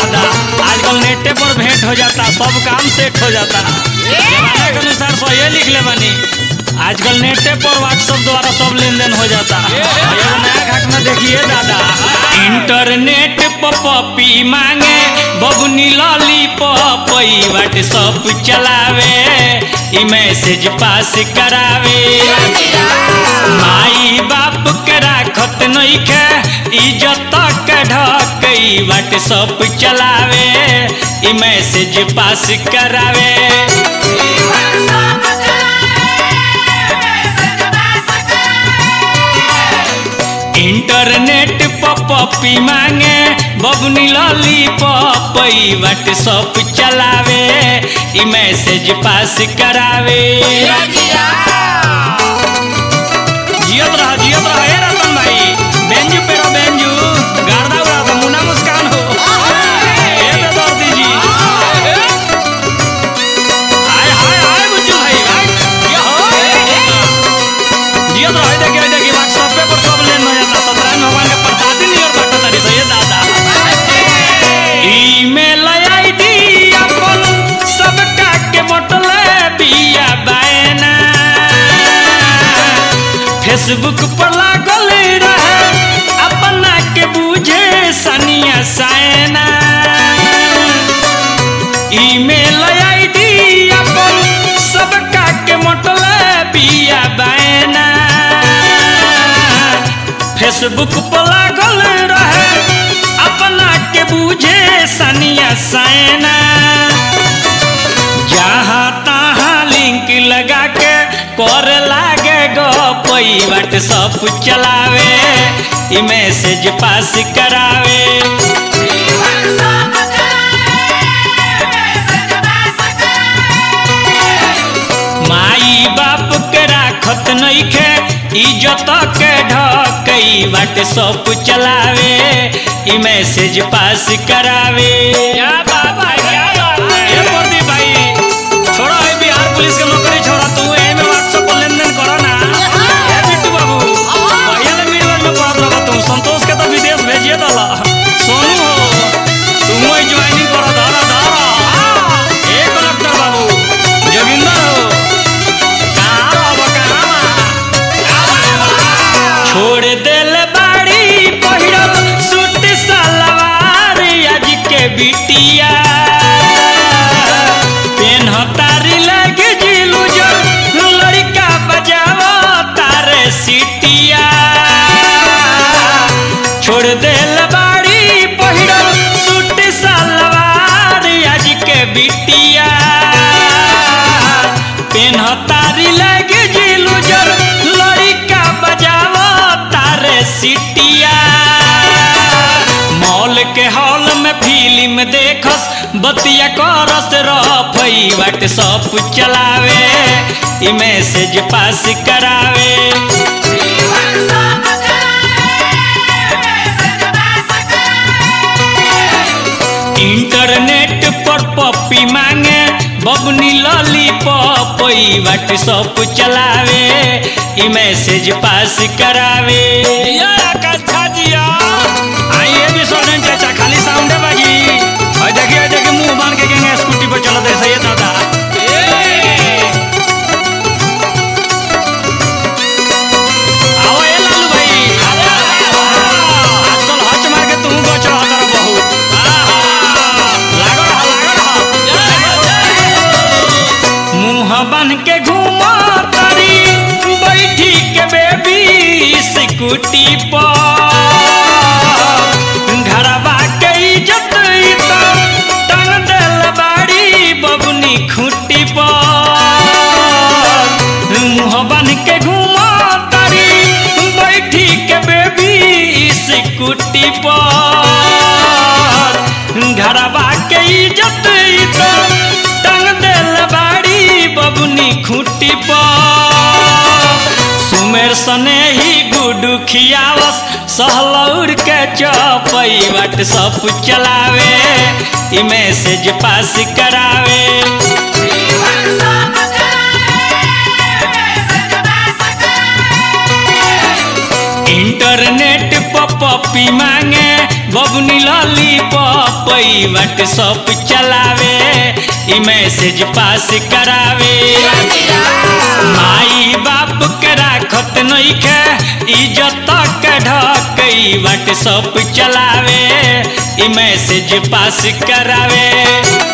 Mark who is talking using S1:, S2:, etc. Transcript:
S1: दादा आजकल नेटे पर भेंट हो जाता सब काम सेट हो जाता जमाने के अनुसार सही लिख ले बनी आजकल नेटे पर व्हाट्सएप द्वारा सब लेन देन हो जाता एगो नया घटना देखिए दादा इंटरनेट पर पपी मांगे बबुनी लॉली पपई व्हाट्सएप चलावे ई मैसेज पास करावे माई बाप के राखत नइखे इज्जत के ढकई व्हाट्सएप चलावे ई मैसेज पास करावे इंटरनेट पर पपी मांगे बबनी लॉली पपई व्हाट्सएप चलावे ई मैसेज पास करावे जियत रहा जियत रहा ए रतन भाई बेंजू पेरो बेंजू गार्दा उड़ा तो मुन्ना मुस्कान हो ए बेदर्दी जी हाय हाय हाय बुच्चू भाई हाय ये हो जियत रहा देखिए देखिए व्हाट्सएप पे पर सब लेन हो जाता सत्यनारायण भगवान के प्रसादी नहीं और बाटा तारी सही दादा ईमेल आईडी अपन सबका के मोटले बिया बायना फेसबुक पर लागल रहे अपना के बूझे सनिया सायना ईमेल आईडी अपन सबका के मोटले बिया बायना फेसबुक पर लागल रहे अपना के बूझे सनिया सायना जहाँ तहाँ लिंक लगा के कर लागे गपई व्हाट्सअप चलावे ई मैसेज पास करावे माई बाप के राखत नइखे इज्जत के ढकई व्हाट्सअप चलावे ई मैसेज पास करावे क्या बाबा क्या बाबा ए प्रदीप भाई छोड़ो ए बिहार पुलिस के नौकरी छोड़ा तू ए में व्हाट्सएप पर लेन देन करो ना ए बिट्टू बाबू भैया ले वीरगंज में पढ़त रहो तू संतोष के तो विदेश भेजिए दला सोनू हो तुम ही ज्वाइनिंग करो धरा धरा ए कलेक्टर बाबू जोगिंदर हो कहाँ रहो कहाँ छोड़ देल बाड़ी पहिरल सूट सलवार आज के बिटिया पेन तारी लगे जिलू जल लड़का बजावो तारे सिटिया छोड़ देल बाड़ी पहिरल सूट सलवार आज के बिटिया पेन तारी लगे जिलू जल लड़का बजावो तारे सिटिया मॉल के हॉल में फिल्म देखस बतिया करस रफई व्हाट्सअप चलावे ई मैसेज पास करावे इंटरनेट पर पपी मांगे बबनी लॉली पपई व्हाट्सअप चलावे ई मैसेज पास करावे कथा जिया आइए भी सोलन चाचा खाली साउंडे बाजी और देखिए देखिए मुंह बांध के गएंगे स्कूटी पर चलत ऐसे ये दादा आओ ए लालू भाई आजकल हच मार के तू गच रहा तारा बहुत लागल रहा लागल रहा मुंह बन के घूमा तारी बैठी के बेबी स्कूटी पर घरवा के इज्जत तो टंग देल बाड़ी बबनी खूटी पर मुंह बन के घूमा तारी बैठी के बेबी स्कूटी पर घरवा के इज्जत तो टंग देल बाड़ी बबनी खूटी पर सुमेर सने ही गुडू खियावस सहलौर के चौपई व्हाट्सअप चलावे ई मैसेज पास करावे इंटरनेट पर पपी मांगे बबनी बबुनी लॉली पपई व्हाट्सअप चलावे ई मैसेज पास करावे माई बाप के राखत नइखे इज्जत के ढकई व्हाट्सअप चलावे ई मैसेज पास करावे